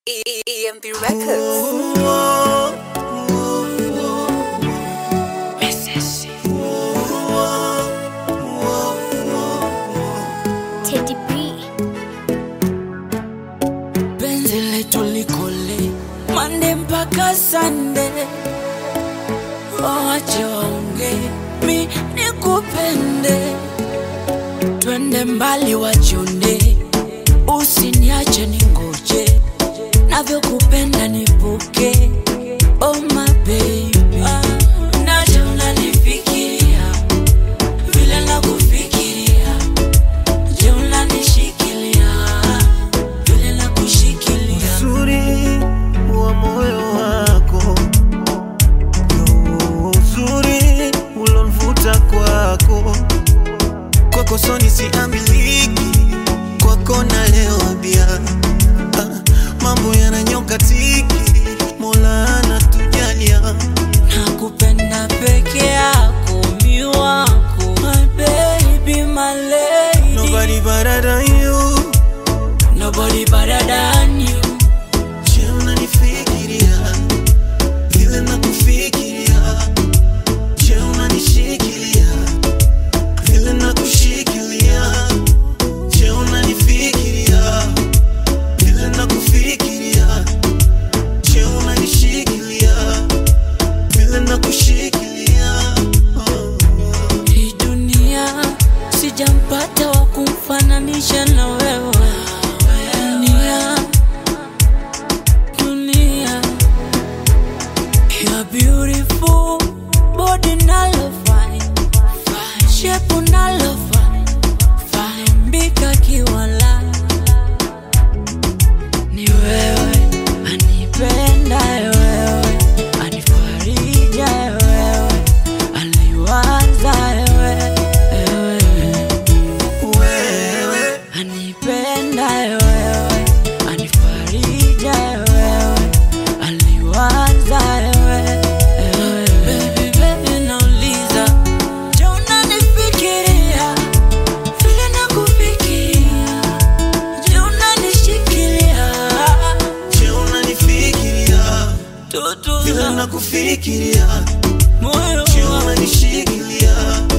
EMB Records. Teddy B. penzi letu likole mande mpaka sande wawache waonge mi nikupende twende mbali wachonde usiniache ningoje navyokupenda nipuke oh my baby naja unanifikiria vile nakufikiria je unanishikilia vile nakushikilia uzuri wa moyo wako ndo uzuri ulonvuta kwako kwako soni siamiliki kwako na leo bia ah, mambo yananyoka tiki mola anatujalia nakupenda peke yako mi wako my baby my lady nobody better than you nobody better than you je unanifikiria vile nakufikiria je unanishikilia vile nakushikilia je unanifikiria vile nakufikiria je unanishikilia vile nakushikilia oh. hii dunia sijampata wa kumfananisha na wewe dunia dunia You're beautiful body nalo fine shape nalo fine fine mbika kiwala ni wewe anipenda wewe anifarija wewe aliwaza wewe wewe wewe anipenda wewe anifarija wewe aliwaza wewe wewe. Baby, baby, nauliza je unanifikiria vile nakufikiria je unanishikilia je unanifikiria tutu vile nakufikiria moyo je unanishikilia